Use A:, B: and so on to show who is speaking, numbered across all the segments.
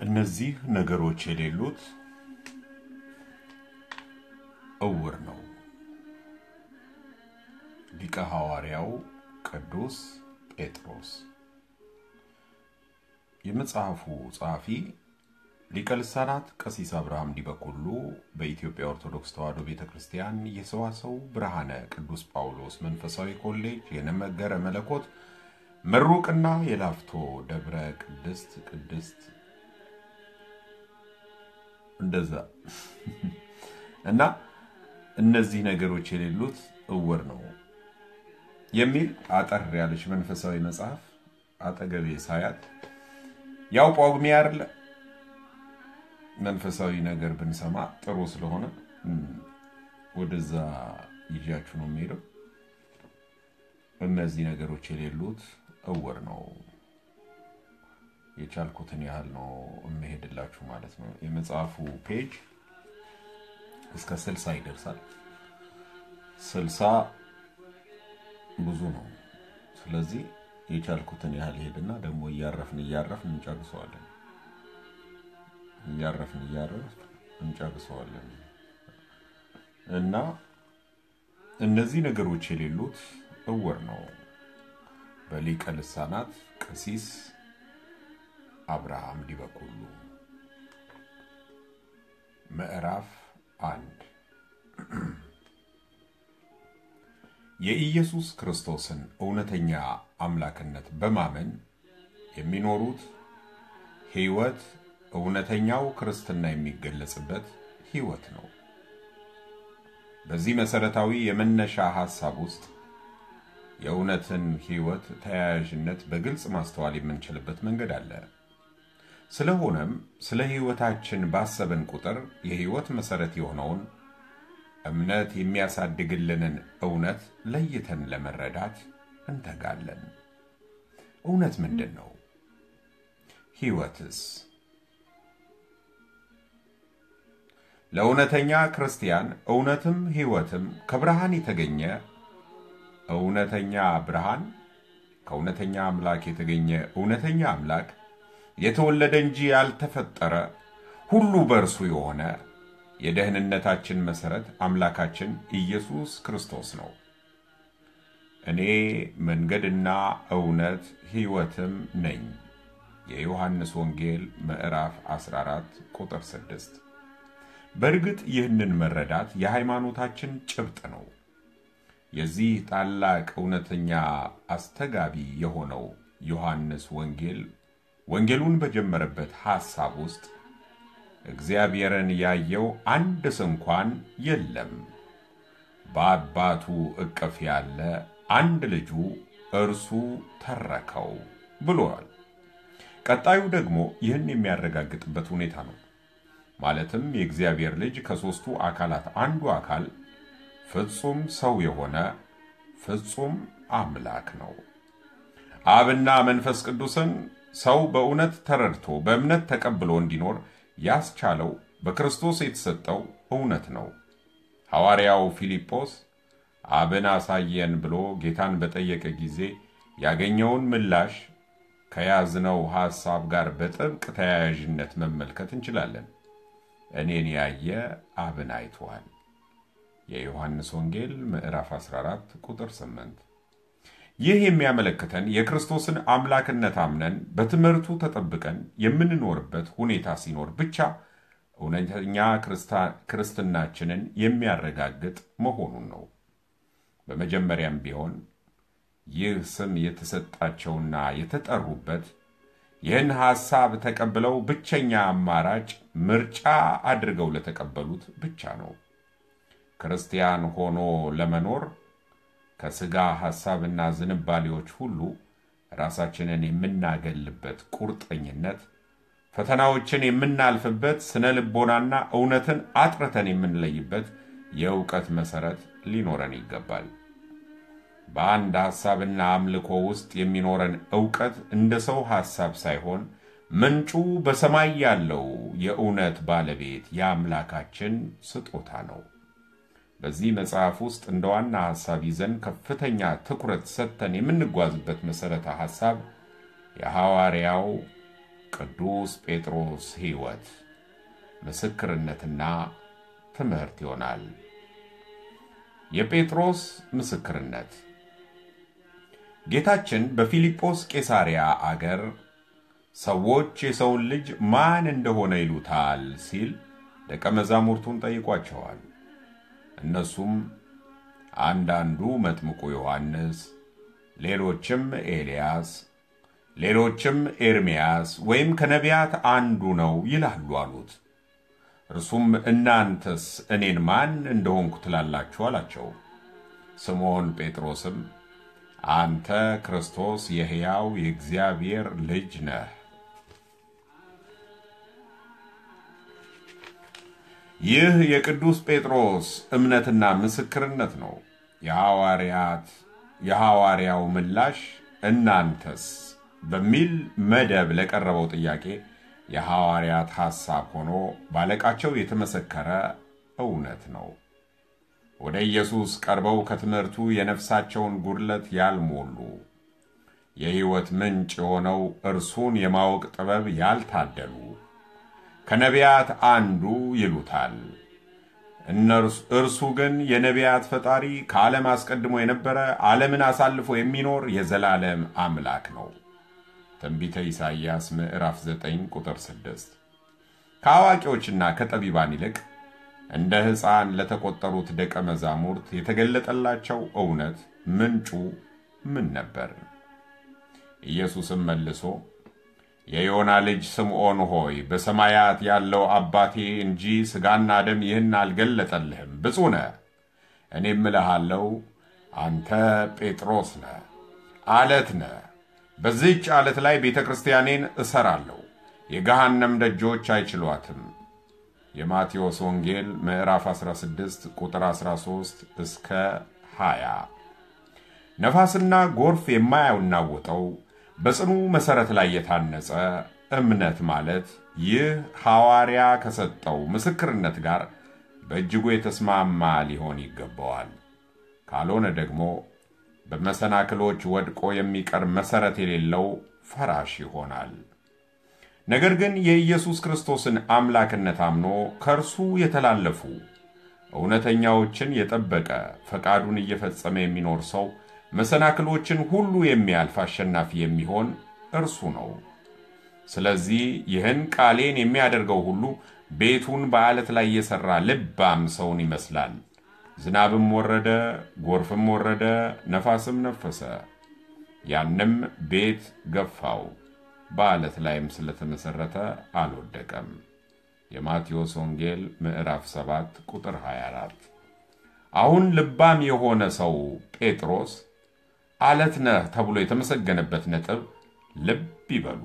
A: እነዚህ ነገሮች የሌሉት እውር ነው። ሊቀ ሐዋርያው ቅዱስ ጴጥሮስ። የመጽሐፉ ጸሐፊ ሊቀ ልሳናት ቀሲስ አብርሃም ዲበኩሉ በኢትዮጵያ ኦርቶዶክስ ተዋሕዶ ቤተ ክርስቲያን የሰዋሰው ብርሃነ ቅዱስ ጳውሎስ መንፈሳዊ ኮሌጅ የነመገረ መለኮት ምሩቅና የላፍቶ ደብረ ቅድስት ቅድስት እንደዛ እና እነዚህ ነገሮች የሌሉት እውር ነው የሚል አጠር ያለች መንፈሳዊ መጽሐፍ አጠገቤ ሳያት ያው ጳጉሜ አይደለ መንፈሳዊ ነገር ብንሰማ ጥሩ ስለሆነ ወደዛ ይዣችሁ ነው የሚሄደው። እነዚህ ነገሮች የሌሉት እውር ነው። የቻልኩትን ያህል ነው የምሄድላችሁ ማለት ነው። የመጽሐፉ ፔጅ እስከ ስልሳ ይደርሳል። ስልሳ ብዙ ነው። ስለዚህ የቻልኩትን ያህል ሄድና ደግሞ እያረፍን እያረፍን እንጨርሰዋለን። እያረፍን እያረፍን እንጨርሰዋለን እና እነዚህ ነገሮች የሌሉት እውር ነው። በሊቀ ልሳናት ቀሲስ አብርሃም ዲበኩሉ ምዕራፍ አንድ የኢየሱስ ክርስቶስን እውነተኛ አምላክነት በማመን የሚኖሩት ሕይወት እውነተኛው ክርስትና የሚገለጽበት ሕይወት ነው። በዚህ መሰረታዊ የመነሻ ሐሳብ ውስጥ የእውነትን ሕይወት ተያያዥነት በግልጽ ማስተዋል የምንችልበት መንገድ አለ። ስለሆነም ስለ ሕይወታችን ባሰብን ቁጥር የሕይወት መሰረት የሆነውን እምነት የሚያሳድግልንን እውነት ለይተን ለመረዳት እንተጋለን። እውነት ምንድን ነው? ሕይወትስ? ለእውነተኛ ክርስቲያን እውነትም ሕይወትም ከብርሃን የተገኘ እውነተኛ ብርሃን ከእውነተኛ አምላክ የተገኘ እውነተኛ አምላክ የተወለደ እንጂ ያልተፈጠረ ሁሉ በእርሱ የሆነ የደህንነታችን መሰረት አምላካችን ኢየሱስ ክርስቶስ ነው። እኔ መንገድና እውነት ሕይወትም ነኝ። የዮሐንስ ወንጌል ምዕራፍ 14 ቁጥር 6። በእርግጥ ይህንን መረዳት የሃይማኖታችን ጭብጥ ነው። የዚህ ታላቅ እውነተኛ አስተጋቢ የሆነው ዮሐንስ ወንጌል ወንጌሉን በጀመረበት ሐሳብ ውስጥ እግዚአብሔርን ያየው አንድ ስንኳን የለም፣ በአባቱ እቅፍ ያለ አንድ ልጁ እርሱ ተረከው ብሏል። ቀጣዩ ደግሞ ይህን የሚያረጋግጥበት ሁኔታ ነው። ማለትም የእግዚአብሔር ልጅ ከሦስቱ አካላት አንዱ አካል ፍጹም ሰው የሆነ ፍጹም አምላክ ነው። አብና መንፈስ ቅዱስን ሰው በእውነት ተረድቶ በእምነት ተቀብሎ እንዲኖር ያስቻለው በክርስቶስ የተሰጠው እውነት ነው። ሐዋርያው ፊልጶስ አብን አሳየን ብሎ ጌታን በጠየቀ ጊዜ ያገኘውን ምላሽ ከያዝነው ሐሳብ ጋር በጥብቅ ተያያዥነት መመልከት እንችላለን። እኔን ያየ አብን አይቷል። የዮሐንስ ወንጌል ምዕራፍ 14 ቁጥር 8። ይህ የሚያመለክተን የክርስቶስን አምላክነት አምነን በትምህርቱ ተጠብቀን የምንኖርበት ሁኔታ ሲኖር ብቻ እውነተኛ ክርስትናችንን የሚያረጋግጥ መሆኑን ነው። በመጀመሪያም ቢሆን ይህ ስም የተሰጣቸውና የተጠሩበት ይህን ሐሳብ ተቀብለው ብቸኛ አማራጭ ምርጫ አድርገው ለተቀበሉት ብቻ ነው። ክርስቲያን ሆኖ ለመኖር ከሥጋ ሐሳብና ዝንባሌዎች ሁሉ ራሳችንን የምናገልበት ቁርጠኝነት፣ ፈተናዎችን የምናልፍበት ስነ ልቦናና እውነትን አጥርተን የምንለይበት የእውቀት መሠረት ሊኖረን ይገባል። በአንድ ሐሳብና አምልኮ ውስጥ የሚኖረን ዕውቀት እንደ ሰው ሐሳብ ሳይሆን ምንጩ በሰማይ ያለው የእውነት ባለቤት የአምላካችን ስጦታ ነው። በዚህ መጽሐፍ ውስጥ እንደ ዋና ሐሳብ ይዘን ከፍተኛ ትኩረት ሰጥተን የምንጓዝበት መሠረተ ሐሳብ የሐዋርያው ቅዱስ ጴጥሮስ ሕይወት ምስክርነትና ትምህርት ይሆናል። የጴጥሮስ ምስክርነት ጌታችን በፊልጶስ ቄሳርያ አገር ሰዎች የሰውን ልጅ ማን እንደሆነ ይሉታል ሲል ደቀ መዛሙርቱን ጠይቋቸዋል። እነሱም አንዳንዱ መጥምቁ ዮሐንስ፣ ሌሎችም ኤልያስ፣ ሌሎችም ኤርምያስ ወይም ከነቢያት አንዱ ነው ይላሉ አሉት። እርሱም እናንተስ እኔን ማን እንደሆንኩ ትላላችሁ አላቸው። ስምዖን ጴጥሮስም አንተ ክርስቶስ የሕያው የእግዚአብሔር ልጅ ነህ ይህ የቅዱስ ጴጥሮስ እምነትና ምስክርነት ነው። የሐዋርያት የሐዋርያው ምላሽ እናንተስ በሚል መደብ ለቀረበው ጥያቄ የሐዋርያት ሐሳብ ሆኖ ባለቃቸው የተመሰከረ እውነት ነው። ወደ ኢየሱስ ቀርበው ከትምህርቱ የነፍሳቸውን ጉድለት ያልሞሉ የሕይወት ምንጭ የሆነው እርሱን የማወቅ ጥበብ ያልታደሉ ከነቢያት አንዱ ይሉታል። እርሱ ግን የነቢያት ፈጣሪ ከዓለም አስቀድሞ የነበረ ዓለምን አሳልፎ የሚኖር የዘላለም አምላክ ነው። ትንቢተ ኢሳይያስ ምዕራፍ 9 ቁጥር 6። ከአዋቂዎችና ከጠቢባን ይልቅ እንደ ሕፃን ለተቆጠሩት ደቀ መዛሙርት የተገለጠላቸው እውነት ምንጩ ምን ነበር? ኢየሱስም መልሶ የዮና ልጅ ስምዖን ሆይ በሰማያት ያለው አባቴ እንጂ ሥጋና ደም ይህን አልገለጠልህም። ብፁዕ ነህ። እኔም እልሃለሁ አንተ ጴጥሮስ ነህ፣ አለት ነህ። በዚህች ዓለት ላይ ቤተ ክርስቲያኔን እሰራለሁ፣ የገሃነም ደጆች አይችሏትም። የማቴዎስ ወንጌል ምዕራፍ 16 ቁጥር 13 እስከ 20። ነፋስና ጎርፍ የማያናውጠው በጽኑ መሠረት ላይ የታነጸ እምነት ማለት ይህ ሐዋርያ ከሰጠው ምስክርነት ጋር በእጅጉ የተስማማ ሊሆን ይገባዋል። ካልሆነ ደግሞ በመሰናክሎች ወድቆ የሚቀር መሠረት የሌለው ፈራሽ ይሆናል። ነገር ግን የኢየሱስ ክርስቶስን አምላክነት አምኖ ከእርሱ የተላለፉ እውነተኛዎችን የጠበቀ ፈቃዱን እየፈጸመ የሚኖር ሰው መሰናክሎችን ሁሉ የሚያልፍ አሸናፊ የሚሆን እርሱ ነው። ስለዚህ ይህን ቃሌን የሚያደርገው ሁሉ ቤቱን በዓለት ላይ የሠራ ልባም ሰውን ይመስላል። ዝናብም ወረደ፣ ጎርፍም ወረደ፣ ነፋስም ነፈሰ፣ ያንም ቤት ገፋው፣ በዓለት ላይም ስለተመሠረተ አልወደቀም። የማቴዎስ ወንጌል ምዕራፍ 7 ቁጥር 24። አሁን ልባም የሆነ ሰው ጴጥሮስ አለት ነህ ተብሎ የተመሰገነበት ነጥብ ልብ ይበሉ።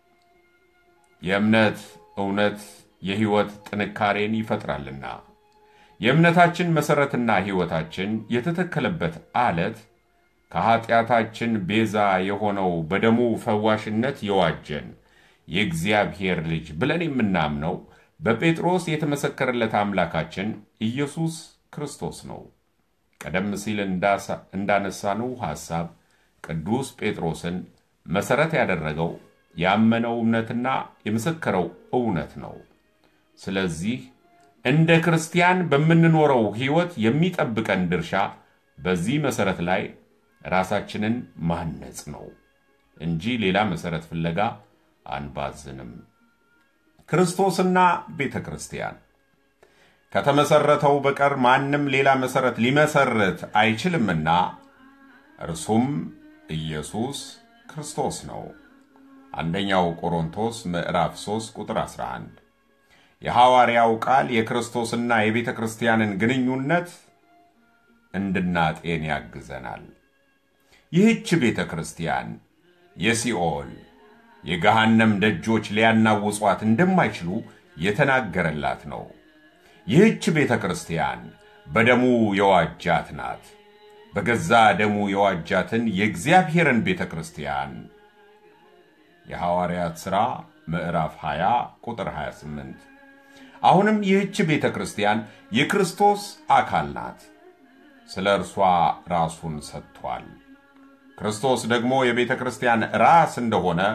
A: የእምነት እውነት የሕይወት ጥንካሬን ይፈጥራልና የእምነታችን መሠረትና ሕይወታችን የተተከለበት አለት ከኀጢአታችን ቤዛ የሆነው በደሙ ፈዋሽነት የዋጀን የእግዚአብሔር ልጅ ብለን የምናምነው በጴጥሮስ የተመሰከረለት አምላካችን ኢየሱስ ክርስቶስ ነው። ቀደም ሲል እንዳነሳነው ሐሳብ ቅዱስ ጴጥሮስን መሠረት ያደረገው ያመነው እምነትና የመሰከረው እውነት ነው። ስለዚህ እንደ ክርስቲያን በምንኖረው ሕይወት የሚጠብቀን ድርሻ በዚህ መሠረት ላይ ራሳችንን ማነጽ ነው እንጂ ሌላ መሠረት ፍለጋ አንባዝንም። ክርስቶስና ቤተ ክርስቲያን ከተመሰረተው በቀር ማንም ሌላ መሠረት ሊመሰርት አይችልምና እርሱም ኢየሱስ ክርስቶስ ነው። አንደኛው ቆሮንቶስ ምዕራፍ 3 ቁጥር 11። የሐዋርያው ቃል የክርስቶስና የቤተ ክርስቲያንን ግንኙነት እንድናጤን ያግዘናል። ይህች ቤተ ክርስቲያን የሲኦል የገሃነም ደጆች ሊያናውጿት እንደማይችሉ የተናገረላት ነው። ይህች ቤተ ክርስቲያን በደሙ የዋጃት ናት። በገዛ ደሙ የዋጃትን የእግዚአብሔርን ቤተ ክርስቲያን የሐዋርያት ሥራ ምዕራፍ 20 ቁጥር 28። አሁንም ይህች ቤተ ክርስቲያን የክርስቶስ አካል ናት። ስለ እርሷ ራሱን ሰጥቷል። ክርስቶስ ደግሞ የቤተ ክርስቲያን ራስ እንደሆነ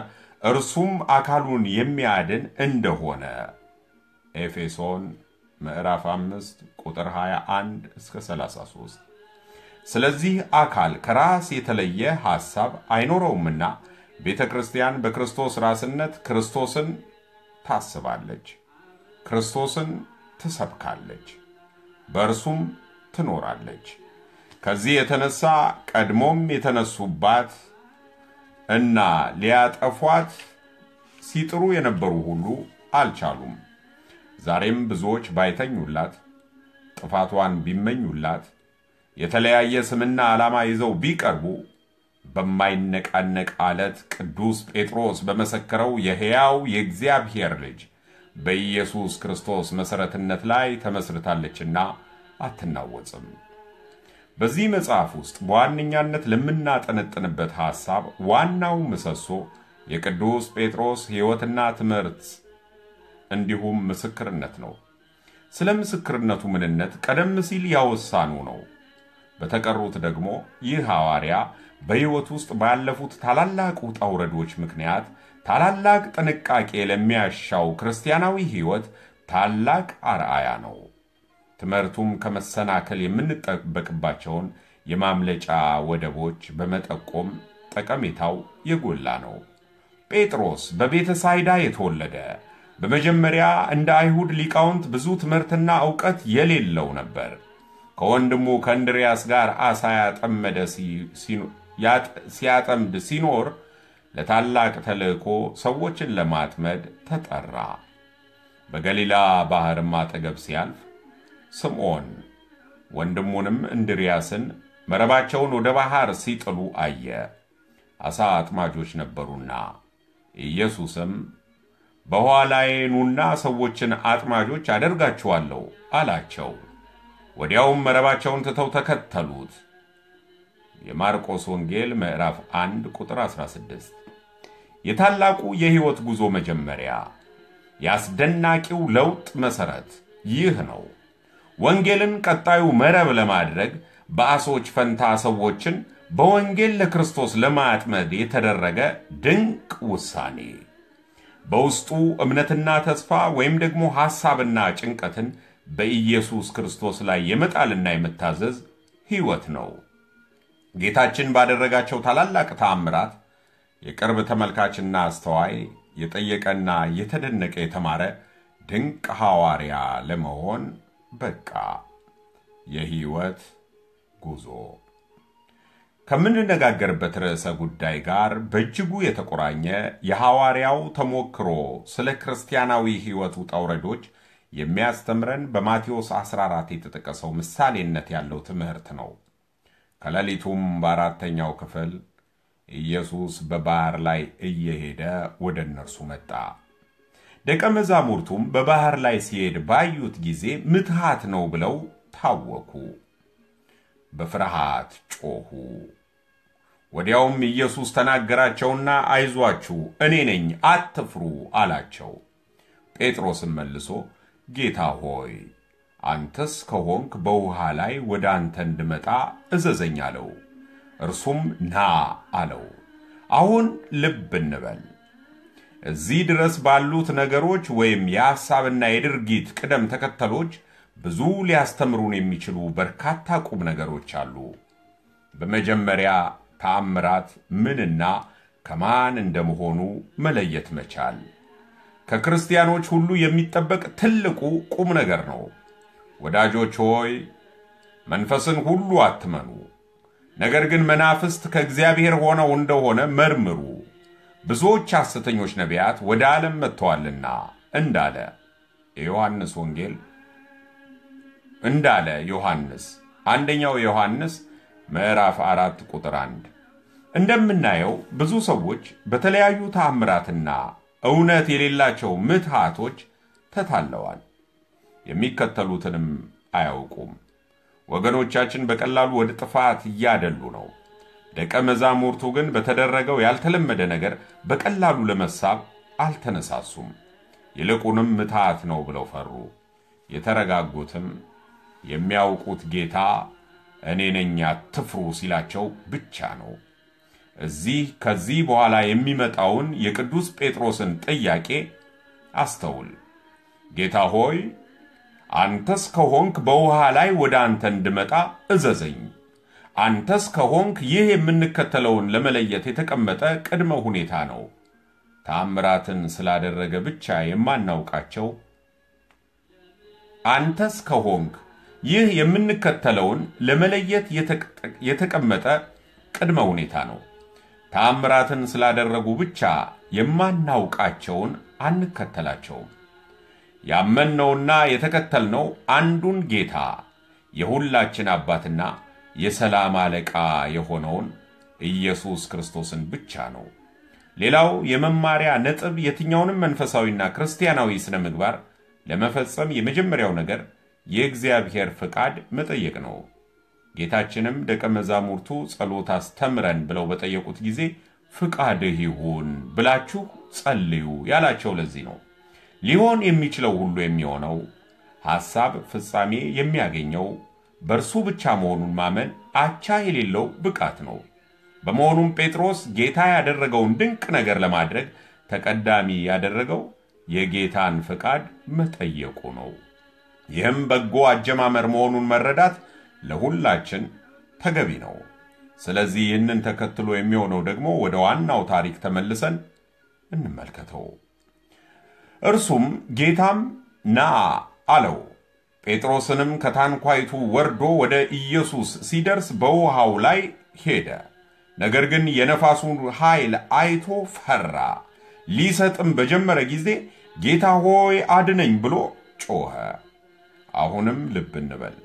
A: እርሱም አካሉን የሚያድን እንደሆነ ኤፌሶን ምዕራፍ 5 ቁጥር 21 እስከ 33። ስለዚህ አካል ከራስ የተለየ ሐሳብ አይኖረውምና ቤተ ክርስቲያን በክርስቶስ ራስነት ክርስቶስን ታስባለች፣ ክርስቶስን ትሰብካለች፣ በእርሱም ትኖራለች። ከዚህ የተነሳ ቀድሞም የተነሱባት እና ሊያጠፏት ሲጥሩ የነበሩ ሁሉ አልቻሉም። ዛሬም ብዙዎች ባይተኙላት፣ ጥፋቷን ቢመኙላት፣ የተለያየ ስምና ዓላማ ይዘው ቢቀርቡ በማይነቃነቅ አለት ቅዱስ ጴጥሮስ በመሰከረው የሕያው የእግዚአብሔር ልጅ በኢየሱስ ክርስቶስ መሠረትነት ላይ ተመስርታለችና አትናወጽም። በዚህ መጽሐፍ ውስጥ በዋነኛነት ለምናጠነጥንበት ሐሳብ ዋናው ምሰሶ የቅዱስ ጴጥሮስ ሕይወትና ትምህርት እንዲሁም ምስክርነት ነው። ስለ ምስክርነቱ ምንነት ቀደም ሲል ያወሳኑ ነው። በተቀሩት ደግሞ ይህ ሐዋርያ በሕይወት ውስጥ ባለፉት ታላላቅ ውጣ ውረዶች ምክንያት ታላላቅ ጥንቃቄ ለሚያሻው ክርስቲያናዊ ሕይወት ታላቅ አርአያ ነው። ትምህርቱም ከመሰናከል የምንጠበቅባቸውን የማምለጫ ወደቦች በመጠቆም ጠቀሜታው የጎላ ነው። ጴጥሮስ በቤተ ሳይዳ የተወለደ በመጀመሪያ እንደ አይሁድ ሊቃውንት ብዙ ትምህርትና ዕውቀት የሌለው ነበር። ከወንድሙ ከእንድርያስ ጋር አሳ ያጠመደ ሲያጠምድ ሲኖር ለታላቅ ተልእኮ ሰዎችን ለማጥመድ ተጠራ። በገሊላ ባሕርም አጠገብ ሲያልፍ ስምዖን ወንድሙንም እንድርያስን መረባቸውን ወደ ባሕር ሲጥሉ አየ። አሳ አጥማጆች ነበሩና። ኢየሱስም በኋላዬ ኑና ሰዎችን አጥማጆች አደርጋችኋለሁ አላቸው። ወዲያውም መረባቸውን ትተው ተከተሉት። የማርቆስ ወንጌል ምዕራፍ 1 ቁጥር 16። የታላቁ የሕይወት ጉዞ መጀመሪያ የአስደናቂው ለውጥ መሠረት ይህ ነው። ወንጌልን ቀጣዩ መረብ ለማድረግ በአሶች ፈንታ ሰዎችን በወንጌል ለክርስቶስ ለማጥመድ የተደረገ ድንቅ ውሳኔ በውስጡ እምነትና ተስፋ ወይም ደግሞ ሐሳብና ጭንቀትን በኢየሱስ ክርስቶስ ላይ የመጣልና የመታዘዝ ሕይወት ነው። ጌታችን ባደረጋቸው ታላላቅ ተአምራት የቅርብ ተመልካችና አስተዋይ የጠየቀና የተደነቀ የተማረ ድንቅ ሐዋርያ ለመሆን በቃ። የሕይወት ጉዞ ከምንነጋገርበት ርዕሰ ጉዳይ ጋር በእጅጉ የተቆራኘ የሐዋርያው ተሞክሮ ስለ ክርስቲያናዊ ሕይወት ውጣ ውረዶች የሚያስተምረን በማቴዎስ 14 የተጠቀሰው ምሳሌነት ያለው ትምህርት ነው። ከሌሊቱም በአራተኛው ክፍል ኢየሱስ በባሕር ላይ እየሄደ ወደ እነርሱ መጣ። ደቀ መዛሙርቱም በባሕር ላይ ሲሄድ ባዩት ጊዜ ምትሃት ነው ብለው ታወኩ፣ በፍርሃት ጮኹ። ወዲያውም ኢየሱስ ተናገራቸውና አይዟችሁ፣ እኔ ነኝ፣ አትፍሩ አላቸው። ጴጥሮስም መልሶ ጌታ ሆይ አንተስ ከሆንክ በውሃ ላይ ወደ አንተ እንድመጣ እዘዘኝ አለው። እርሱም ና አለው። አሁን ልብ እንበል። እዚህ ድረስ ባሉት ነገሮች ወይም የሐሳብና የድርጊት ቅደም ተከተሎች ብዙ ሊያስተምሩን የሚችሉ በርካታ ቁም ነገሮች አሉ። በመጀመሪያ ተአምራት ምንና ከማን እንደመሆኑ መለየት መቻል ከክርስቲያኖች ሁሉ የሚጠበቅ ትልቁ ቁም ነገር ነው። ወዳጆች ሆይ መንፈስን ሁሉ አትመኑ፣ ነገር ግን መናፍስት ከእግዚአብሔር ሆነው እንደሆነ መርምሩ፣ ብዙዎች ሐሰተኞች ነቢያት ወደ ዓለም መጥተዋልና እንዳለ የዮሐንስ ወንጌል እንዳለ ዮሐንስ አንደኛው ዮሐንስ ምዕራፍ አራት ቁጥር አንድ እንደምናየው ብዙ ሰዎች በተለያዩ ተአምራትና እውነት የሌላቸው ምትሃቶች ተታለዋል። የሚከተሉትንም አያውቁም። ወገኖቻችን በቀላሉ ወደ ጥፋት እያደሉ ነው። ደቀ መዛሙርቱ ግን በተደረገው ያልተለመደ ነገር በቀላሉ ለመሳብ አልተነሳሱም። ይልቁንም ምትሃት ነው ብለው ፈሩ። የተረጋጉትም የሚያውቁት ጌታ እኔ ነኝ አትፍሩ ሲላቸው ብቻ ነው። እዚህ ከዚህ በኋላ የሚመጣውን የቅዱስ ጴጥሮስን ጥያቄ አስተውል። ጌታ ሆይ አንተስ ከሆንክ በውሃ ላይ ወደ አንተ እንድመጣ እዘዘኝ። አንተስ ከሆንክ ይህ የምንከተለውን ለመለየት የተቀመጠ ቅድመ ሁኔታ ነው። ተአምራትን ስላደረገ ብቻ የማናውቃቸው አንተስ ከሆንክ ይህ የምንከተለውን ለመለየት የተቀመጠ ቅድመ ሁኔታ ነው። ተአምራትን ስላደረጉ ብቻ የማናውቃቸውን አንከተላቸውም። ያመንነውና የተከተልነው አንዱን ጌታ የሁላችን አባትና የሰላም አለቃ የሆነውን ኢየሱስ ክርስቶስን ብቻ ነው። ሌላው የመማሪያ ነጥብ የትኛውንም መንፈሳዊና ክርስቲያናዊ ስነ ምግባር ለመፈጸም የመጀመሪያው ነገር የእግዚአብሔር ፍቃድ መጠየቅ ነው። ጌታችንም ደቀ መዛሙርቱ ጸሎት አስተምረን ብለው በጠየቁት ጊዜ ፍቃድህ ይሁን ብላችሁ ጸልዩ ያላቸው ለዚህ ነው። ሊሆን የሚችለው ሁሉ የሚሆነው ሐሳብ ፍጻሜ የሚያገኘው በእርሱ ብቻ መሆኑን ማመን አቻ የሌለው ብቃት ነው። በመሆኑም ጴጥሮስ ጌታ ያደረገውን ድንቅ ነገር ለማድረግ ተቀዳሚ ያደረገው የጌታን ፍቃድ መጠየቁ ነው። ይህም በጎ አጀማመር መሆኑን መረዳት ለሁላችን ተገቢ ነው። ስለዚህ ይህንን ተከትሎ የሚሆነው ደግሞ ወደ ዋናው ታሪክ ተመልሰን እንመልከተው። እርሱም ጌታም ና አለው። ጴጥሮስንም ከታንኳይቱ ወርዶ ወደ ኢየሱስ ሲደርስ በውሃው ላይ ሄደ። ነገር ግን የነፋሱን ኃይል አይቶ ፈራ። ሊሰጥም በጀመረ ጊዜ ጌታ ሆይ አድነኝ ብሎ ጮኸ። አሁንም ልብ እንበል።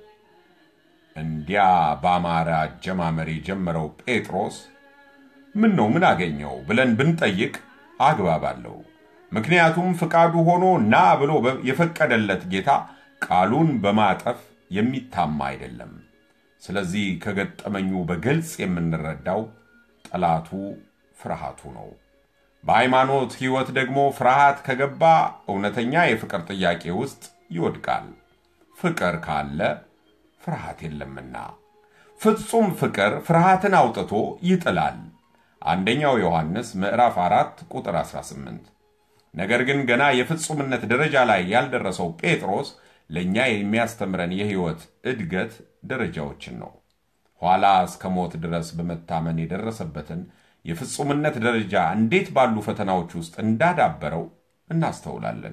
A: እንዲያ ባማረ አጀማመር የጀመረው ጴጥሮስ ምን ነው ምን አገኘው ብለን ብንጠይቅ አግባብ አለው። ምክንያቱም ፍቃዱ ሆኖ ና ብሎ የፈቀደለት ጌታ ቃሉን በማጠፍ የሚታማ አይደለም። ስለዚህ ከገጠመኙ በግልጽ የምንረዳው ጠላቱ ፍርሃቱ ነው። በሃይማኖት ሕይወት ደግሞ ፍርሃት ከገባ እውነተኛ የፍቅር ጥያቄ ውስጥ ይወድቃል። ፍቅር ካለ ፍርሃት የለምና ፍጹም ፍቅር ፍርሃትን አውጥቶ ይጥላል። አንደኛው ዮሐንስ ምዕራፍ 4 ቁጥር 18። ነገር ግን ገና የፍጹምነት ደረጃ ላይ ያልደረሰው ጴጥሮስ ለእኛ የሚያስተምረን የሕይወት እድገት ደረጃዎችን ነው። ኋላ እስከ ሞት ድረስ በመታመን የደረሰበትን የፍጹምነት ደረጃ እንዴት ባሉ ፈተናዎች ውስጥ እንዳዳበረው እናስተውላለን።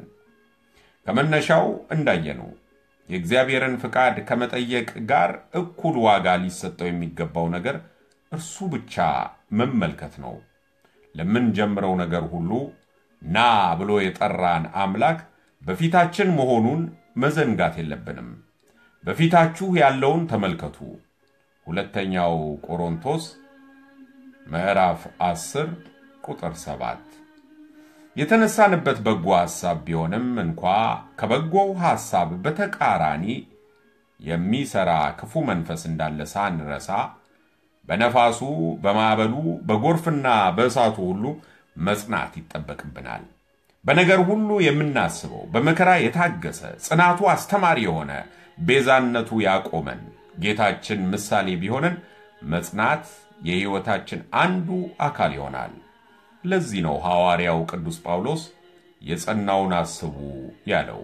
A: ከመነሻው እንዳየነው የእግዚአብሔርን ፍቃድ ከመጠየቅ ጋር እኩል ዋጋ ሊሰጠው የሚገባው ነገር እርሱ ብቻ መመልከት ነው። ለምንጀምረው ነገር ሁሉ ና ብሎ የጠራን አምላክ በፊታችን መሆኑን መዘንጋት የለብንም። በፊታችሁ ያለውን ተመልከቱ። ሁለተኛው ቆሮንቶስ ምዕራፍ 10 ቁጥር 7 የተነሳንበት በጎ ሐሳብ ቢሆንም እንኳ ከበጎው ሐሳብ በተቃራኒ የሚሰራ ክፉ መንፈስ እንዳለ ሳንረሳ በነፋሱ፣ በማዕበሉ፣ በጎርፍና በእሳቱ ሁሉ መጽናት ይጠበቅብናል። በነገር ሁሉ የምናስበው በመከራ የታገሰ ጽናቱ አስተማሪ የሆነ ቤዛነቱ ያቆመን ጌታችን ምሳሌ ቢሆንን መጽናት የሕይወታችን አንዱ አካል ይሆናል። ለዚህ ነው ሐዋርያው ቅዱስ ጳውሎስ የጸናውን አስቡ ያለው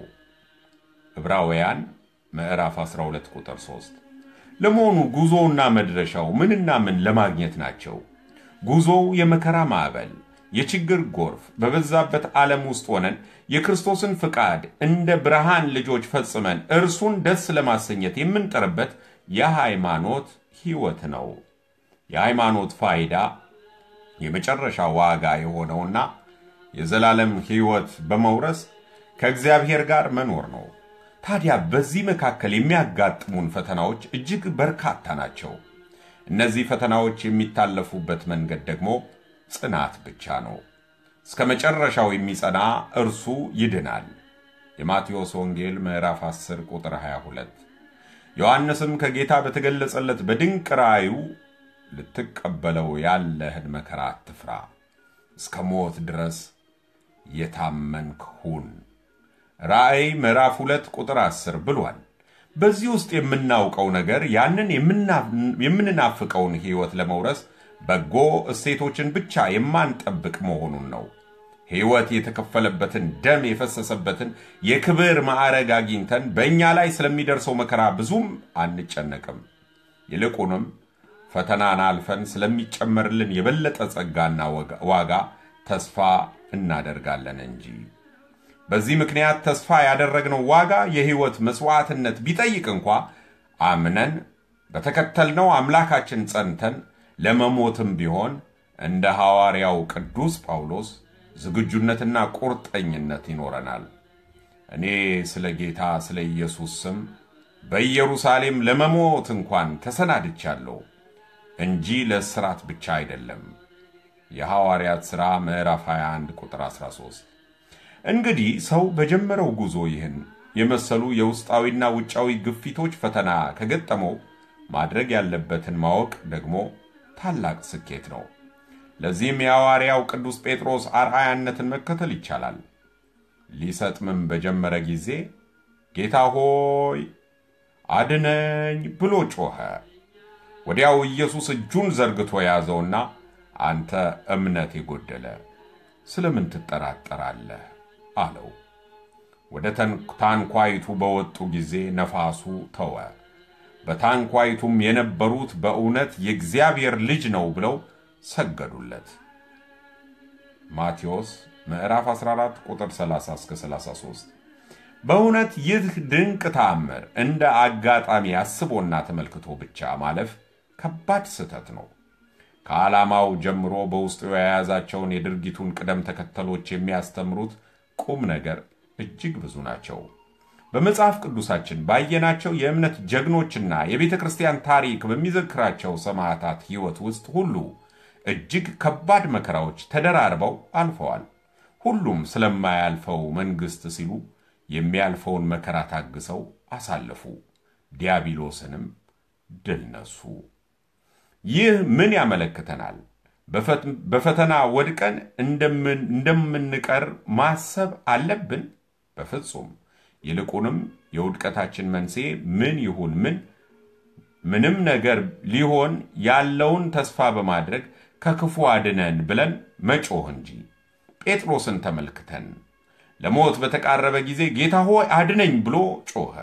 A: ዕብራውያን ምዕራፍ 12 ቁጥር 3። ለመሆኑ ጉዞውና መድረሻው ምንና ምን ለማግኘት ናቸው? ጉዞው የመከራ ማዕበል፣ የችግር ጎርፍ በበዛበት ዓለም ውስጥ ሆነን የክርስቶስን ፍቃድ እንደ ብርሃን ልጆች ፈጽመን እርሱን ደስ ለማሰኘት የምንጠርበት የሃይማኖት ሕይወት ነው። የሃይማኖት ፋይዳ የመጨረሻ ዋጋ የሆነውና የዘላለም ሕይወት በመውረስ ከእግዚአብሔር ጋር መኖር ነው። ታዲያ በዚህ መካከል የሚያጋጥሙን ፈተናዎች እጅግ በርካታ ናቸው። እነዚህ ፈተናዎች የሚታለፉበት መንገድ ደግሞ ጽናት ብቻ ነው። እስከ መጨረሻው የሚጸና እርሱ ይድናል። የማቴዎስ ወንጌል ምዕራፍ 10 ቁጥር 22። ዮሐንስም ከጌታ በተገለጸለት በድንቅ ራእዩ ልትቀበለው ያለህን መከራ አትፍራ፣ እስከ ሞት ድረስ የታመንክ ሁን ራእይ ምዕራፍ 2 ቁጥር 10 ብሏል። በዚህ ውስጥ የምናውቀው ነገር ያንን የምንናፍቀውን ሕይወት ለመውረስ በጎ እሴቶችን ብቻ የማንጠብቅ መሆኑን ነው። ሕይወት የተከፈለበትን ደም የፈሰሰበትን የክብር ማዕረግ አግኝተን በእኛ ላይ ስለሚደርሰው መከራ ብዙም አንጨነቅም። ይልቁንም ፈተናን አልፈን ስለሚጨመርልን የበለጠ ጸጋና ዋጋ ተስፋ እናደርጋለን እንጂ። በዚህ ምክንያት ተስፋ ያደረግነው ዋጋ የሕይወት መሥዋዕትነት ቢጠይቅ እንኳ አምነን በተከተልነው አምላካችን ጸንተን ለመሞትም ቢሆን እንደ ሐዋርያው ቅዱስ ጳውሎስ ዝግጁነትና ቁርጠኝነት ይኖረናል። እኔ ስለ ጌታ ስለ ኢየሱስ ስም በኢየሩሳሌም ለመሞት እንኳን ተሰናድቻለሁ እንጂ ለእስራት ብቻ አይደለም። የሐዋርያት ሥራ ምዕራፍ 21 ቁጥር 13። እንግዲህ ሰው በጀመረው ጉዞ ይህን የመሰሉ የውስጣዊና ውጫዊ ግፊቶች ፈተና ከገጠመው ማድረግ ያለበትን ማወቅ ደግሞ ታላቅ ስኬት ነው። ለዚህም የሐዋርያው ቅዱስ ጴጥሮስ አርአያነትን መከተል ይቻላል። ሊሰጥምም በጀመረ ጊዜ ጌታ ሆይ አድነኝ ብሎ ጮኸ። ወዲያው ኢየሱስ እጁን ዘርግቶ ያዘውና አንተ እምነት የጎደለ ስለምን ትጠራጠራለህ? አለው። ወደ ታንኳይቱ በወጡ ጊዜ ነፋሱ ተወ። በታንኳይቱም የነበሩት በእውነት የእግዚአብሔር ልጅ ነው ብለው ሰገዱለት። ማቴዎስ ምዕራፍ 14 ቁጥር 30 እስከ 33። በእውነት ይህ ድንቅ ተአምር እንደ አጋጣሚ አስቦና ተመልክቶ ብቻ ማለፍ ከባድ ስህተት ነው። ከዓላማው ጀምሮ በውስጡ የያዛቸውን የድርጊቱን ቅደም ተከተሎች የሚያስተምሩት ቁም ነገር እጅግ ብዙ ናቸው። በመጽሐፍ ቅዱሳችን ባየናቸው የእምነት ጀግኖችና የቤተ ክርስቲያን ታሪክ በሚዘክራቸው ሰማዕታት ሕይወት ውስጥ ሁሉ እጅግ ከባድ መከራዎች ተደራርበው አልፈዋል። ሁሉም ስለማያልፈው መንግሥት ሲሉ የሚያልፈውን መከራ ታግሰው አሳለፉ፣ ዲያብሎስንም ድል ነሱ። ይህ ምን ያመለክተናል? በፈተና ወድቀን እንደምንቀር ማሰብ አለብን? በፍጹም። ይልቁንም የውድቀታችን መንስኤ ምን ይሁን ምን ምንም ነገር ሊሆን ያለውን ተስፋ በማድረግ ከክፉ አድነን ብለን መጮህ እንጂ። ጴጥሮስን ተመልክተን ለሞት በተቃረበ ጊዜ ጌታ ሆይ አድነኝ ብሎ ጮኸ።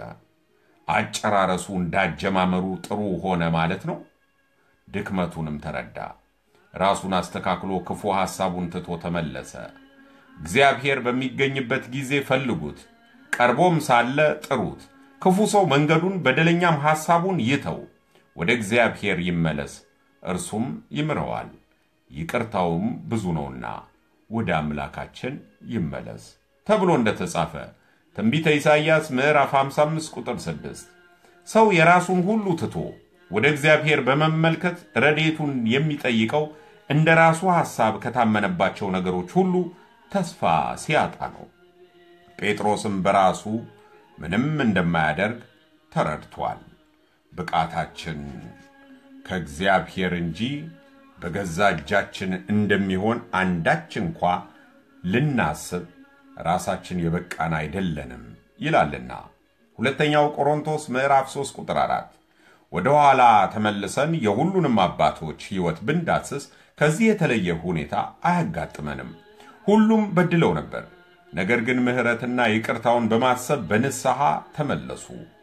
A: አጨራረሱ እንዳጀማመሩ ጥሩ ሆነ ማለት ነው። ድክመቱንም ተረዳ። ራሱን አስተካክሎ ክፉ ሐሳቡን ትቶ ተመለሰ። እግዚአብሔር በሚገኝበት ጊዜ ፈልጉት፣ ቀርቦም ሳለ ጥሩት። ክፉ ሰው መንገዱን በደለኛም ሐሳቡን ይተው፣ ወደ እግዚአብሔር ይመለስ፣ እርሱም ይምረዋል፣ ይቅርታውም ብዙ ነውና ወደ አምላካችን ይመለስ ተብሎ እንደተጻፈ ትንቢተ ኢሳይያስ ምዕራፍ 55 ቁጥር 6 ሰው የራሱን ሁሉ ትቶ ወደ እግዚአብሔር በመመልከት ረድኤቱን የሚጠይቀው እንደ ራሱ ሐሳብ ከታመነባቸው ነገሮች ሁሉ ተስፋ ሲያጣ ነው። ጴጥሮስም በራሱ ምንም እንደማያደርግ ተረድቷል። ብቃታችን ከእግዚአብሔር እንጂ በገዛ እጃችን እንደሚሆን አንዳች እንኳ ልናስብ ራሳችን የበቃን አይደለንም ይላልና ሁለተኛው ቆሮንቶስ ምዕራፍ 3 ቁጥር 4 ወደ ኋላ ተመልሰን የሁሉንም አባቶች ሕይወት ብንዳስስ ከዚህ የተለየ ሁኔታ አያጋጥመንም። ሁሉም በድለው ነበር፣ ነገር ግን ምሕረትና ይቅርታውን በማሰብ በንስሐ ተመለሱ።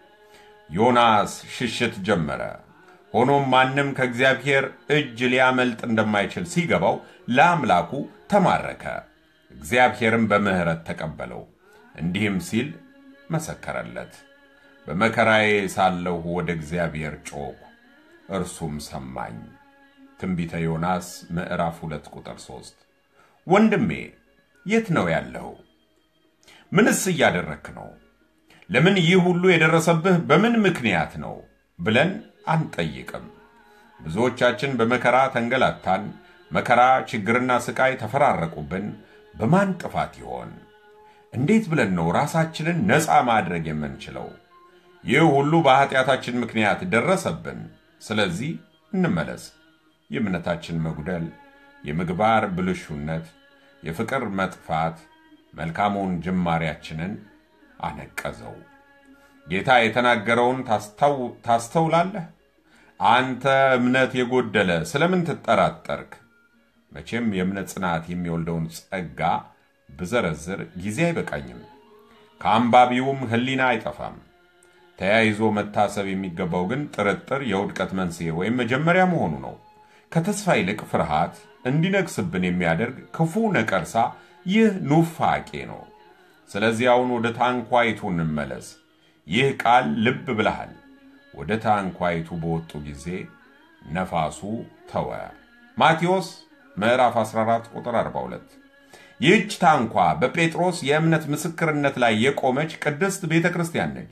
A: ዮናስ ሽሽት ጀመረ። ሆኖም ማንም ከእግዚአብሔር እጅ ሊያመልጥ እንደማይችል ሲገባው ለአምላኩ ተማረከ። እግዚአብሔርም በምሕረት ተቀበለው፣ እንዲህም ሲል መሰከረለት በመከራዬ ሳለሁ ወደ እግዚአብሔር ጮኽሁ፣ እርሱም ሰማኝ። ትንቢተ ዮናስ ምዕራፍ 2 ቁጥር 3። ወንድሜ የት ነው ያለው? ምንስ እያደረክ ነው? ለምን ይህ ሁሉ የደረሰብህ በምን ምክንያት ነው ብለን አንጠይቅም። ብዙዎቻችን በመከራ ተንገላታን። መከራ፣ ችግርና ስቃይ ተፈራረቁብን። በማን ጥፋት ይሆን? እንዴት ብለን ነው ራሳችንን ነፃ ማድረግ የምንችለው? ይህ ሁሉ በኃጢአታችን ምክንያት ደረሰብን። ስለዚህ እንመለስ። የእምነታችን መጉደል፣ የምግባር ብልሹነት፣ የፍቅር መጥፋት መልካሙን ጅማሬያችንን አነቀዘው። ጌታ የተናገረውን ታስተውላለህ? አንተ እምነት የጎደለ ስለምን ትጠራጠርክ? መቼም የእምነት ጽናት የሚወልደውን ጸጋ ብዘረዝር ጊዜ አይበቃኝም። ከአንባቢውም ሕሊና አይጠፋም። ተያይዞ መታሰብ የሚገባው ግን ጥርጥር የውድቀት መንስኤ ወይም መጀመሪያ መሆኑ ነው። ከተስፋ ይልቅ ፍርሃት እንዲነግስብን የሚያደርግ ክፉ ነቀርሳ ይህ ኑፋቄ ነው። ስለዚህ አሁን ወደ ታንኳይቱ እንመለስ። ይህ ቃል ልብ ብለሃል። ወደ ታንኳይቱ በወጡ ጊዜ ነፋሱ ተወ። ማቴዎስ ምዕራፍ 14 ቁጥር 42። ይህች ታንኳ በጴጥሮስ የእምነት ምስክርነት ላይ የቆመች ቅድስት ቤተ ክርስቲያን ነች።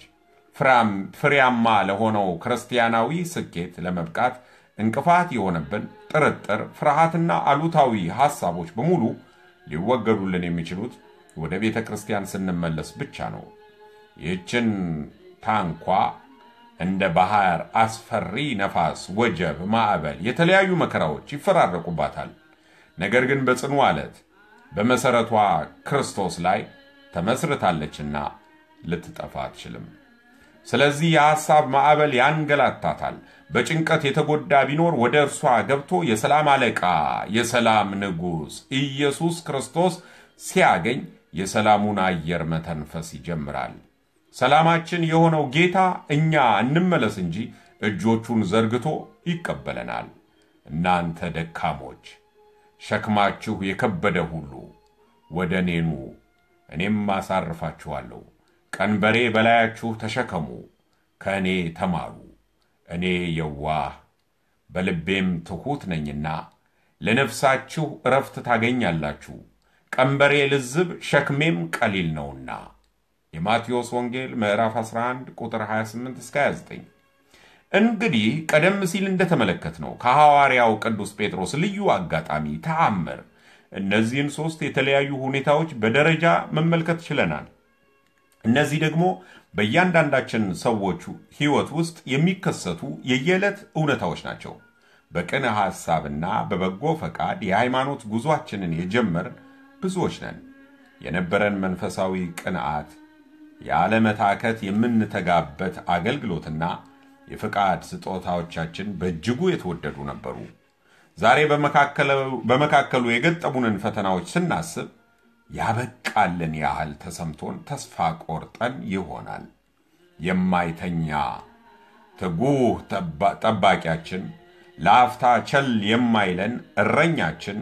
A: ፍሬያማ ለሆነው ክርስቲያናዊ ስኬት ለመብቃት እንቅፋት የሆነብን ጥርጥር፣ ፍርሃትና አሉታዊ ሐሳቦች በሙሉ ሊወገዱልን የሚችሉት ወደ ቤተ ክርስቲያን ስንመለስ ብቻ ነው። ይህችን ታንኳ እንደ ባህር አስፈሪ ነፋስ፣ ወጀብ፣ ማዕበል፣ የተለያዩ መከራዎች ይፈራረቁባታል። ነገር ግን በጽኑ ዓለት በመሠረቷ ክርስቶስ ላይ ተመስርታለችና ልትጠፋ አትችልም። ስለዚህ የሐሳብ ማዕበል ያንገላታታል። በጭንቀት የተጎዳ ቢኖር ወደ እርሷ ገብቶ የሰላም አለቃ የሰላም ንጉሥ ኢየሱስ ክርስቶስ ሲያገኝ የሰላሙን አየር መተንፈስ ይጀምራል። ሰላማችን የሆነው ጌታ እኛ እንመለስ እንጂ እጆቹን ዘርግቶ ይቀበለናል። እናንተ ደካሞች፣ ሸክማችሁ የከበደ ሁሉ ወደ እኔ ኑ፣ እኔም አሳርፋችኋለሁ። ቀንበሬ በላያችሁ ተሸከሙ፣ ከእኔ ተማሩ፣ እኔ የዋህ በልቤም ትሑት ነኝና ለነፍሳችሁ እረፍት ታገኛላችሁ። ቀንበሬ ልዝብ ሸክሜም ቀሊል ነውና። የማቴዎስ ወንጌል ምዕራፍ 11 ቁጥር 28 እስከ 29። እንግዲህ ቀደም ሲል እንደተመለከትነው ከሐዋርያው ቅዱስ ጴጥሮስ ልዩ አጋጣሚ ተአምር እነዚህን ሦስት የተለያዩ ሁኔታዎች በደረጃ መመልከት ችለናል። እነዚህ ደግሞ በእያንዳንዳችን ሰዎች ሕይወት ውስጥ የሚከሰቱ የየዕለት እውነታዎች ናቸው። በቅን ሐሳብና በበጎ ፈቃድ የሃይማኖት ጉዞአችንን የጀመርን ብዙዎች ነን። የነበረን መንፈሳዊ ቅንዓት፣ ያለመታከት የምንተጋበት አገልግሎትና የፈቃድ ስጦታዎቻችን በእጅጉ የተወደዱ ነበሩ። ዛሬ በመካከሉ የገጠሙንን ፈተናዎች ስናስብ ያበቃልን ያህል ተሰምቶን ተስፋ ቆርጠን ይሆናል። የማይተኛ ትጉህ ጠባቂያችን፣ ለአፍታ ቸል የማይለን እረኛችን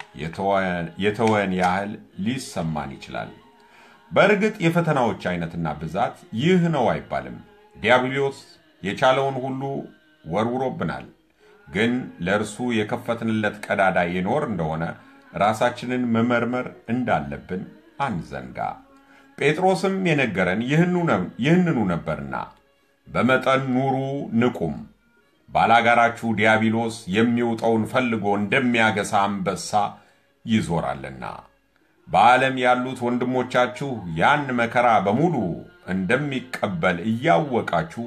A: የተወን ያህል ሊሰማን ይችላል። በእርግጥ የፈተናዎች አይነትና ብዛት ይህ ነው አይባልም። ዲያብሎስ የቻለውን ሁሉ ወርውሮብናል። ግን ለእርሱ የከፈትንለት ቀዳዳ ይኖር እንደሆነ ራሳችንን መመርመር እንዳለብን አንዘንጋ። ጴጥሮስም የነገረን ይህንኑ ነበርና በመጠን ኑሩ፣ ንቁም። ባላጋራችሁ ዲያብሎስ የሚውጠውን ፈልጎ እንደሚያገሳ አንበሳ ይዞራልና። በዓለም ያሉት ወንድሞቻችሁ ያን መከራ በሙሉ እንደሚቀበል እያወቃችሁ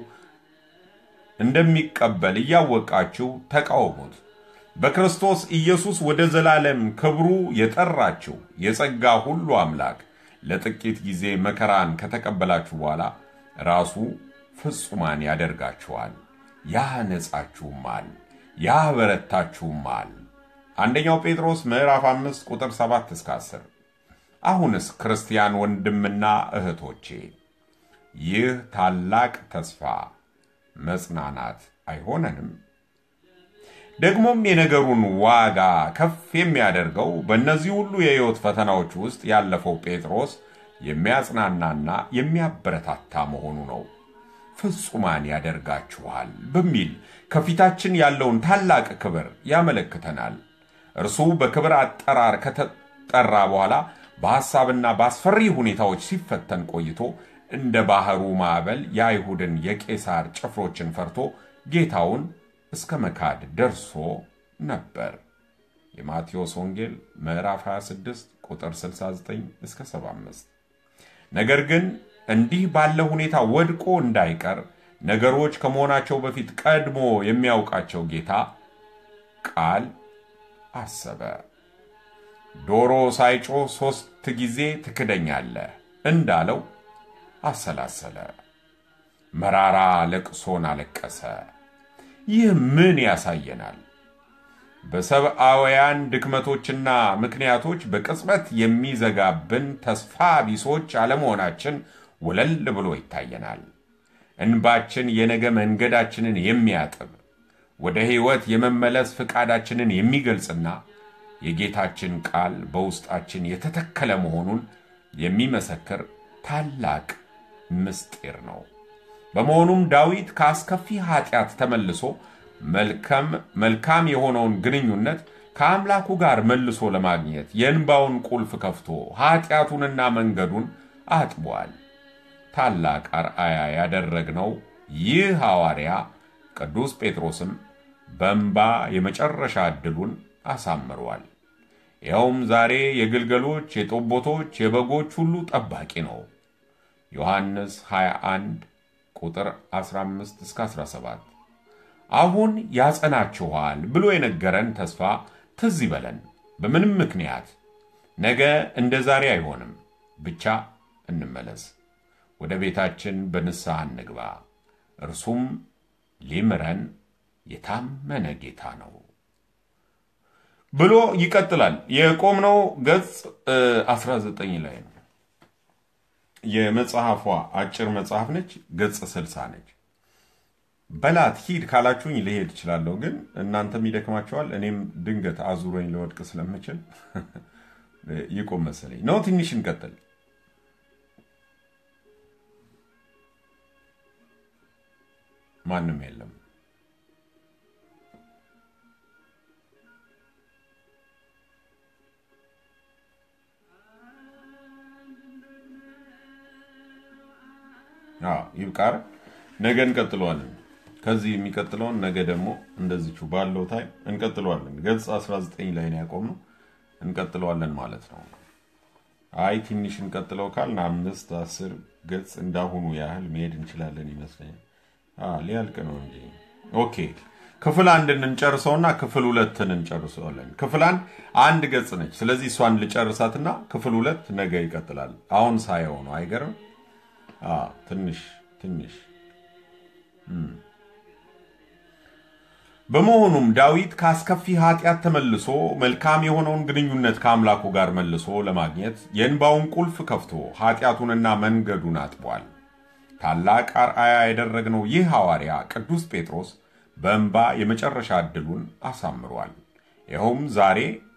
A: እንደሚቀበል እያወቃችሁ ተቃወሙት። በክርስቶስ ኢየሱስ ወደ ዘላለም ክብሩ የጠራችሁ የጸጋ ሁሉ አምላክ ለጥቂት ጊዜ መከራን ከተቀበላችሁ በኋላ ራሱ ፍጹማን ያደርጋችኋል፣ ያነጻችሁማል፣ ያበረታችሁማል። አንደኛው ጴጥሮስ ምዕራፍ 5 ቁጥር 7 እስከ 10። አሁንስ ክርስቲያን ወንድምና እህቶቼ ይህ ታላቅ ተስፋ መጽናናት አይሆነንም? ደግሞም የነገሩን ዋጋ ከፍ የሚያደርገው በእነዚህ ሁሉ የሕይወት ፈተናዎች ውስጥ ያለፈው ጴጥሮስ የሚያጽናናና የሚያበረታታ መሆኑ ነው። ፍጹማን ያደርጋችኋል በሚል ከፊታችን ያለውን ታላቅ ክብር ያመለክተናል። እርሱ በክብር አጠራር ከተጠራ በኋላ በሐሳብና በአስፈሪ ሁኔታዎች ሲፈተን ቆይቶ እንደ ባህሩ ማዕበል የአይሁድን የቄሳር ጭፍሮችን ፈርቶ ጌታውን እስከ መካድ ደርሶ ነበር። የማቴዎስ ወንጌል ምዕራፍ 26 ቁጥር 69 እስከ 75። ነገር ግን እንዲህ ባለ ሁኔታ ወድቆ እንዳይቀር ነገሮች ከመሆናቸው በፊት ቀድሞ የሚያውቃቸው ጌታ ቃል አሰበ። ዶሮ ሳይጮህ ሦስት ጊዜ ትክደኛለህ እንዳለው አሰላሰለ። መራራ ለቅሶን አለቀሰ። ይህ ምን ያሳየናል? በሰብአውያን ድክመቶችና ምክንያቶች በቅጽበት የሚዘጋብን ተስፋ ቢሶች አለመሆናችን ወለል ብሎ ይታየናል። እንባችን የነገ መንገዳችንን የሚያጥብ ወደ ሕይወት የመመለስ ፍቃዳችንን የሚገልጽና የጌታችን ቃል በውስጣችን የተተከለ መሆኑን የሚመሰክር ታላቅ ምስጢር ነው። በመሆኑም ዳዊት ከአስከፊ ኃጢአት ተመልሶ መልካም የሆነውን ግንኙነት ከአምላኩ ጋር መልሶ ለማግኘት የእንባውን ቁልፍ ከፍቶ ኃጢአቱንና መንገዱን አጥቧል። ታላቅ አርአያ ያደረግነው ይህ ሐዋርያ ቅዱስ ጴጥሮስም በእንባ የመጨረሻ ዕድሉን አሳምሯል። ይኸውም ዛሬ የግልገሎች፣ የጠቦቶች፣ የበጎች ሁሉ ጠባቂ ነው። ዮሐንስ 21 ቁጥር 15 እስከ 17 አሁን ያጸናችኋል ብሎ የነገረን ተስፋ ትዝ ይበለን። በምንም ምክንያት ነገ እንደ ዛሬ አይሆንም። ብቻ እንመለስ፣ ወደ ቤታችን በንስሐ እንግባ። እርሱም ሊምረን የታመነ ጌታ ነው ብሎ ይቀጥላል። የቆምነው ገጽ 19 ላይ ነው። የመጽሐፏ አጭር መጽሐፍ ነች። ገጽ 60 ነች። በላት ሂድ ካላችሁኝ ልሄድ እችላለሁ፣ ግን እናንተም ይደክማቸዋል። እኔም ድንገት አዙሮኝ ለወድቅ ስለምችል ይቆም መሰለኝ ነው። ትንሽ እንቀጥል። ማንም የለም። ይብቃር። ነገ እንቀጥለዋለን። ከዚህ የሚቀጥለውን ነገ ደግሞ እንደዚቹ ባለው ታይም እንቀጥለዋለን። ገጽ 19 ላይ ነው ያቆምነው። እንቀጥለዋለን ማለት ነው። አይ ትንሽ እንቀጥለው ካልን አምስት አስር ገጽ እንዳሁኑ ያህል መሄድ እንችላለን ይመስለኛል። ሊያልቅ ነው እንጂ። ኦኬ ክፍል አንድን እንጨርሰውና ክፍል ሁለትን እንጨርሰዋለን። ክፍል አንድ አንድ ገጽ ነች። ስለዚህ እሷን ልጨርሳትና ክፍል ሁለት ነገ ይቀጥላል። አሁን ሳየው ነው አይገርም? ትንሽ ትንሽ በመሆኑም ዳዊት ከአስከፊ ኃጢአት ተመልሶ መልካም የሆነውን ግንኙነት ከአምላኩ ጋር መልሶ ለማግኘት የእንባውን ቁልፍ ከፍቶ ኃጢአቱንና መንገዱን አጥቧል። ታላቅ አርአያ ያደረግነው ይህ ሐዋርያ ቅዱስ ጴጥሮስ በእንባ የመጨረሻ ዕድሉን አሳምሯል። ይኸውም ዛሬ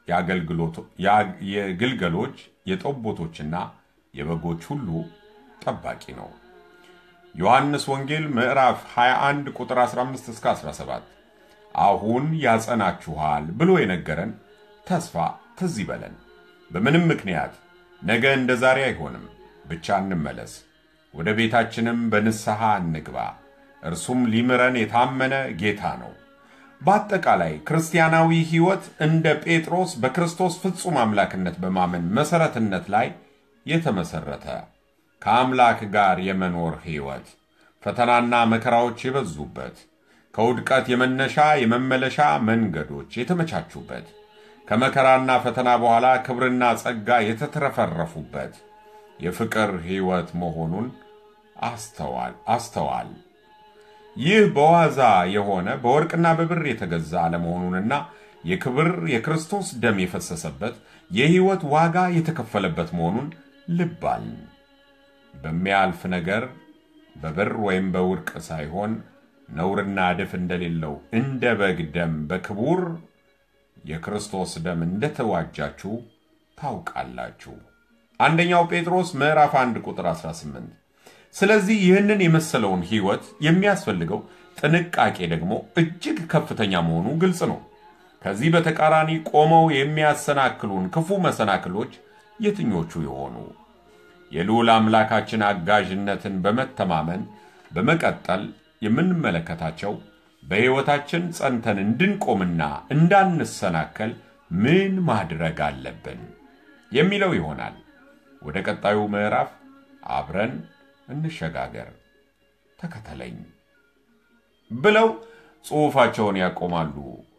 A: የግልገሎች የጠቦቶችና የበጎች ሁሉ ጠባቂ ነው። ዮሐንስ ወንጌል ምዕራፍ 21 ቁጥር 15 እስከ 17 አሁን ያጸናችኋል ብሎ የነገረን ተስፋ ትዝ ይበለን። በምንም ምክንያት ነገ እንደ ዛሬ አይሆንም። ብቻ እንመለስ፣ ወደ ቤታችንም በንስሐ እንግባ። እርሱም ሊምረን የታመነ ጌታ ነው። በአጠቃላይ ክርስቲያናዊ ሕይወት እንደ ጴጥሮስ በክርስቶስ ፍጹም አምላክነት በማመን መሠረትነት ላይ የተመሠረተ ከአምላክ ጋር የመኖር ሕይወት ፈተናና መከራዎች የበዙበት ከውድቀት የመነሻ የመመለሻ መንገዶች የተመቻቹበት ከመከራና ፈተና በኋላ ክብርና ጸጋ የተትረፈረፉበት የፍቅር ሕይወት መሆኑን አስተዋል አስተዋል። ይህ በዋዛ የሆነ በወርቅና በብር የተገዛ አለመሆኑንና የክብር የክርስቶስ ደም የፈሰሰበት የሕይወት ዋጋ የተከፈለበት መሆኑን ልባል በሚያልፍ ነገር በብር ወይም በወርቅ ሳይሆን ነውርና እድፍ እንደሌለው እንደ በግ ደም በክቡር የክርስቶስ ደም እንደተዋጃችሁ ታውቃላችሁ። አንደኛው ጴጥሮስ ምዕራፍ 1 ቁጥር 18። ስለዚህ ይህንን የመሰለውን ሕይወት የሚያስፈልገው ጥንቃቄ ደግሞ እጅግ ከፍተኛ መሆኑ ግልጽ ነው። ከዚህ በተቃራኒ ቆመው የሚያሰናክሉን ክፉ መሰናክሎች የትኞቹ የሆኑ? የልዑል አምላካችን አጋዥነትን በመተማመን በመቀጠል የምንመለከታቸው በሕይወታችን ጸንተን እንድንቆምና እንዳንሰናከል ምን ማድረግ አለብን የሚለው ይሆናል። ወደ ቀጣዩ ምዕራፍ አብረን እንሸጋገር። ተከተለኝ ብለው ጽሑፋቸውን ያቆማሉ።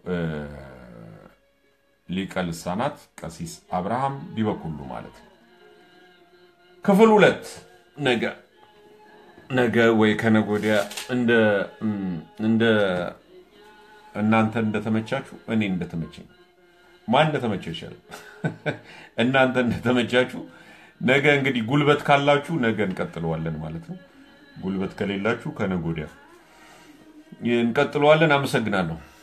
A: ሊቀ ልሳናት ቀሲስ አብርሃም ቢበኩሉ ማለት ነው። ክፍል ሁለት ነገ ነገ ወይ ከነገ ወዲያ እንደ እናንተ እንደተመቻችሁ እኔ እንደተመቸኝ ማን እንደተመቸው ይሻላል። እናንተ እንደተመቻችሁ ነገ እንግዲህ ጉልበት ካላችሁ ነገ እንቀጥለዋለን ማለት ነው። ጉልበት ከሌላችሁ ከነገ ወዲያ እንቀጥለዋለን። አመሰግናለሁ።